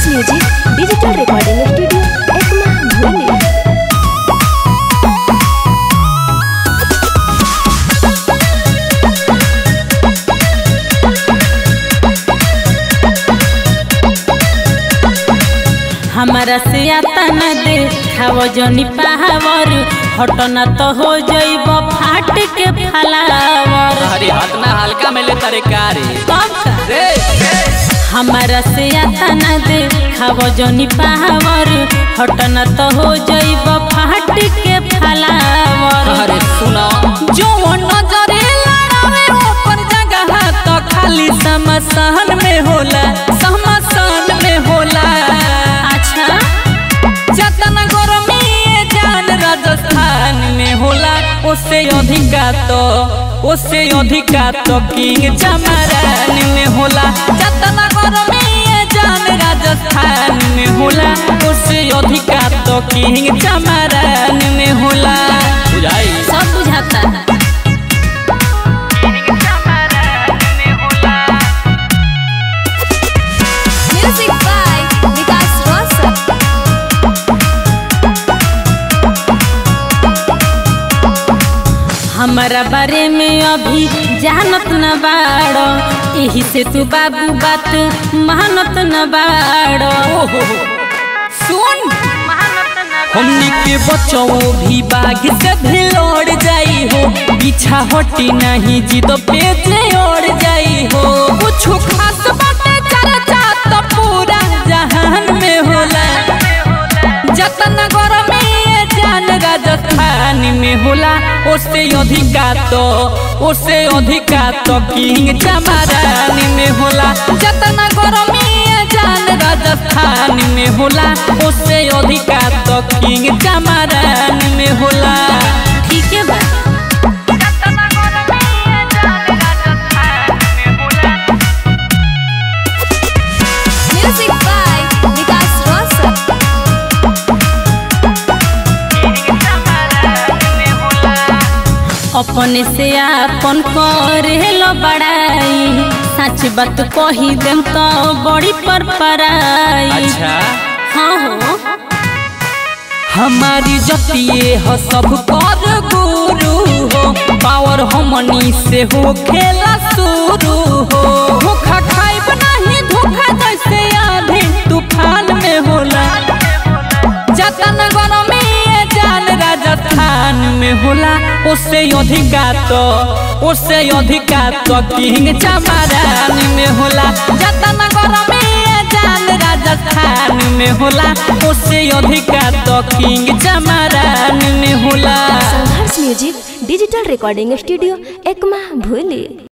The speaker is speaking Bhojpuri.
Music digital recording studio Ekma भूली हमारा से आता न दे खाव जनी पावर हटना तो हो जइब फाट के फलावर हरी हाथ ना हल्का में ले तरकारी कब का? रे हमारा से आता न दे खाव जनी पावर हटना तो हो जइब फाट के फलावर अरे सुनो जो नजरे लड़ावे ऊपर जगह तो खाली समसान में होला समसान में होला अच्छा जतन गरमी ये जान राजस्थान में होला उससे अधिका तो उससे अधिका तो किंग चमरान में होला जतन गरमी ये जान राजस्थान में होला उससे अधिका तो किंग चमरान में होला बुझाई सब बुझाता म्यूजिक बाय विकास रोशन हमारा बारे में अभी जानत न बाड़ो यही से तू बाबू बात मानत न बाड़ो सुन हमनी के बच्चों भी बाघ से भी लौट जाई हो पीछा हटी नहीं जिद पे जे ओढ़ जाई हो कुछ खास बातें चर्चा तो पूरा जहान में होला जतन गरमी ये जान राजस्थान में होला उससे अधिका तो उससे अधिका तो किंग चमरान में होला जतन गरमी ये जान राजस्थान में होला उससे अधिका तो किंग चमरान में होला ठीक है बा म्यूजिक बाय विकास रोशन अपने से आपन करे लो बड़ाई सच बात कही देम तो बड़ी पर पराई हाँ हो हमारी जतिये हो सब कर गुरु हो पावर हमनी से हो खेला शुरू हो धोखा खाइब नहीं धोखा जैसे आधे तूफान में होला जतन गरमी ये जान राजस्थान में होला उससे अधिका तो उससे अधिका तो किंग चमरान में होला जतन गरमी ये जान राजस्थान में होला उससे अधिका तो किंग चमरान में होला संघर्ष music digital recording studio Ekma भूली